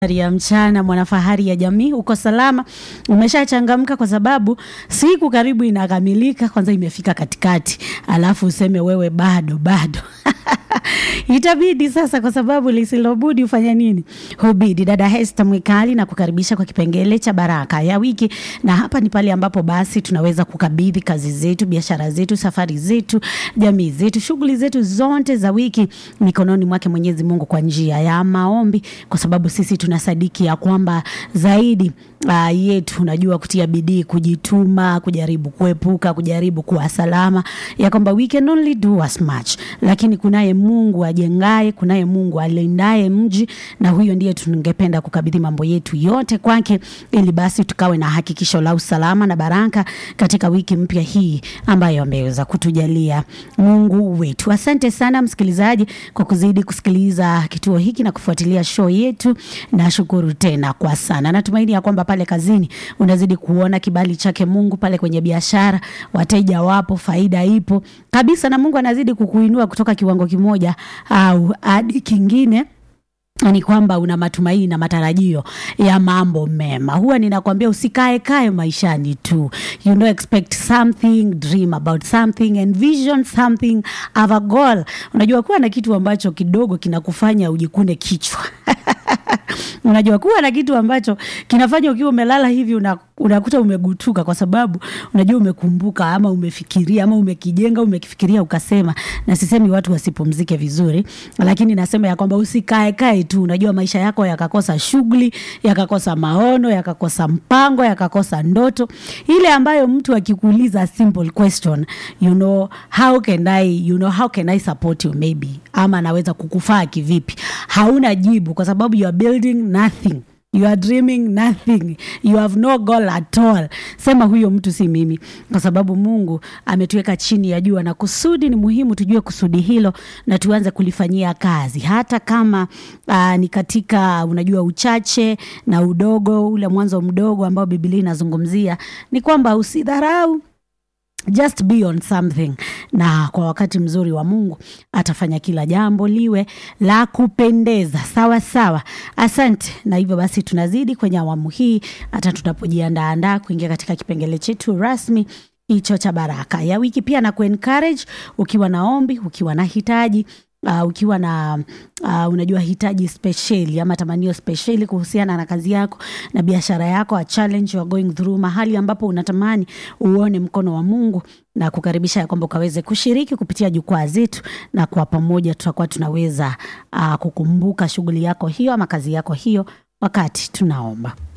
ya mchana mwanafahari ya jamii, uko salama, umeshachangamka kwa sababu siku karibu inakamilika, kwanza imefika katikati, alafu useme wewe bado bado itabidi sasa, kwa sababu lisilobudi ufanya nini? Hubidi. Dada Hester Mwikali na kukaribisha kwa kipengele cha baraka ya wiki, na hapa ni pale ambapo basi tunaweza kukabidhi kazi zetu, biashara zetu, safari zetu, jamii zetu, shughuli zetu zote za wiki mikononi mwake Mwenyezi Mungu kwa njia ya maombi, kwa sababu sisi tunasadiki ya kwamba zaidi uh, yetu unajua kutia bidii, kujituma, kujaribu kuepuka, kujaribu kuwa salama, ya kwamba we can only do as much, lakini kunaye Mungu ajengaye, kunaye Mungu alindaye mji, na huyo ndiye tungependa kukabidhi mambo yetu yote kwake, ili basi tukawe na hakikisho la usalama na baraka katika wiki mpya hii ambayo ameweza kutujalia Mungu wetu. Asante sana msikilizaji kwa kuzidi kusikiliza kituo hiki na kufuatilia show yetu. Nashukuru tena kwa sana. Natumaini ya kwamba pale kazini unazidi kuona kibali chake Mungu, pale kwenye biashara wateja wapo, faida ipo kabisa, na Mungu anazidi kukuinua kutoka kiwango kimoja au hadi kingine ni kwamba una matumaini na matarajio ya mambo mema. Huwa ninakwambia usikae kae maishani tu, you know, expect something, dream about something, envision something, have a goal. Unajua kuwa na kitu ambacho kidogo kinakufanya ujikune kichwa unajua kuwa na kitu ambacho kinafanya ukiwa umelala hivi una, unakuta umegutuka kwa sababu unajua umekumbuka ama umefikiria ama umekijenga umekifikiria ukasema. Na sisemi watu wasipumzike vizuri, lakini nasema ya kwamba usikae kae tu. Unajua maisha yako yakakosa shughuli, yakakosa maono, yakakosa mpango, yakakosa ndoto ile ambayo mtu akikuuliza simple question, you know, how can I, you know, how can I support you maybe, ama naweza kukufaa kivipi, hauna jibu kwa sababu you are building nothing you are dreaming nothing you have no goal at all. Sema huyo mtu si mimi, kwa sababu Mungu ametuweka chini ya jua na kusudi ni muhimu tujue kusudi hilo na tuanze kulifanyia kazi, hata kama uh, ni katika unajua uchache na udogo, ule mwanzo mdogo ambao Biblia inazungumzia ni kwamba usidharau just be on something, na kwa wakati mzuri wa Mungu atafanya kila jambo liwe la kupendeza sawa sawa. Asante. Na hivyo basi tunazidi kwenye awamu hii, hata tunapojiandaandaa kuingia katika kipengele chetu rasmi hicho cha baraka ya wiki, pia na kuencourage ukiwa na ombi, ukiwa na hitaji Uh, ukiwa na uh, unajua hitaji spesheli ama tamanio spesheli kuhusiana na kazi yako na biashara yako, a challenge you are going through, mahali ambapo unatamani uone mkono wa Mungu na kukaribisha ya kwamba ukaweze kushiriki kupitia jukwaa zetu, na kwa pamoja tutakuwa tunaweza uh, kukumbuka shughuli yako hiyo ama kazi yako hiyo wakati tunaomba.